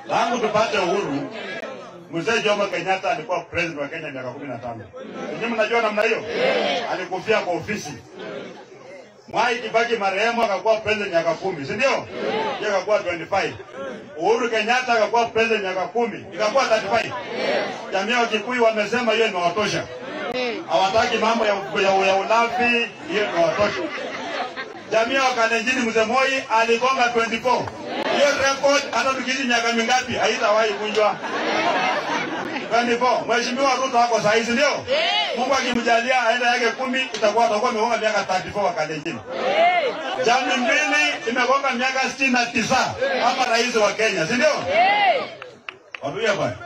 tangu tupate uhuru, mzee Jomo Kenyatta alikuwa president wa Kenya miaka kumi na tano. Ninyi mnajua namna hiyo, alikufia kwa ofisi. Mwai Kibaki marehemu akakuwa president miaka kumi, si ndio? Yeye akakuwa 25. Uhuru Kenyatta akakuwa president miaka kumi, ikakuwa 35. Jamii ya Kikuyu wamesema hiyo imewatosha, hawataki mambo ya, ya, ya ulafi, hiyo imewatosha. Jamii ya Wakalenjin mzee Moi aligonga 24. Hiyo record hata tukiishi miaka mingapi haitawahi kunjwa. 24. Mheshimiwa Ruto ako saa hizi ndio? Mungu akimjalia aende yake kumi itakuwa atakuwa amegonga miaka 34 Wakalenjin. Jamii mbili imegonga miaka 69 kama rais wa Kenya, si ndio? Waduya bwana.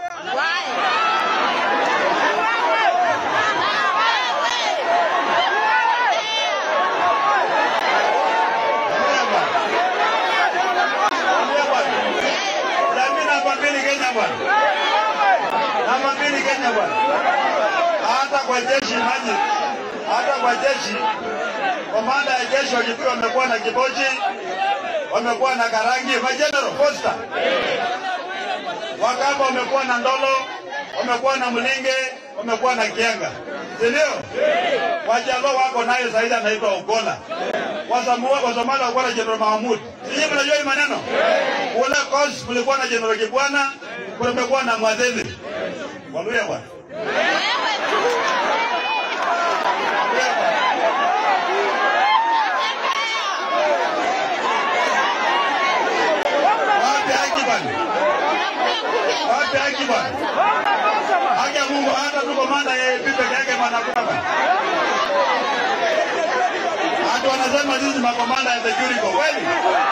Waduya bwana. Waduya bwana. Jamii namba mbili Kenya bwana. Namba mbili Kenya bwana. Hata kwa jeshi maji, hata kwa jeshi, komanda ya jeshi wa Kikuyu wamekuwa na Kibochi, wamekuwa na Karangi, majenerali Costa, Wakamba wamekuwa na Ndolo, wamekuwa na Mlinge, wamekuwa na Kienga, si ndio? Wajaluo wako naye zaidi anaitwa Ogola. Wasamua- Wasomali walikuwa na Jenerali Mahamud. Sijui mnajua hii maneno? Kule Coast kulikuwa na Jenerali Kibwana, kumekuwa na Mwadhili. Waluya bwana. Waluya bwana. Wapi haki bwana? Wapi haki bwana? Haki ya Mungu hata tu komanda yeye peke yake mwanakuwa bwana. Hata wanasema sisi makomanda ya security kweli?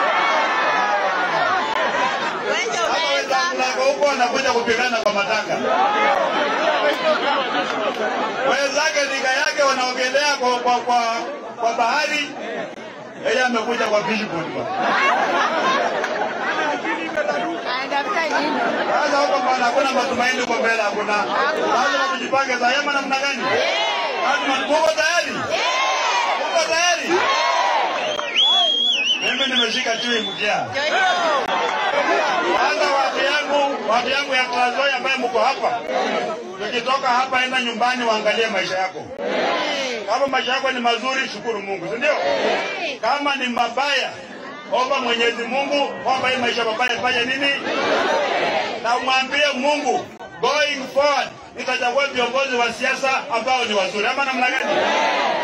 Hata wenzangu lako huko wanakuja kupigana kwa matanga. Wenzake nika yake wanaogelea kwa, kwa, kwa, kwa bahari, yeye amekuja kwa fishboat bwana. Sasa huko bwana, hakuna matumaini huko mbele, hakuna. Lazima tujipange zayema namna gani? Lazima tuko tayari, tuko tayari. Mimi nimeshika chui mkia. Sasa watu yangu, watu yangu ya Trans Nzoia ambaye mko hapa, tukitoka hapa, enda nyumbani, waangalie maisha yako. Kama maisha yako ni mazuri, shukuru Mungu, si ndio? Kama ni mabaya, omba Mwenyezi Mungu kwamba hii maisha mabaya fanya nini, na umwambie Mungu going forward nitachagua viongozi wa siasa ambao ni wazuri, ama namna gani?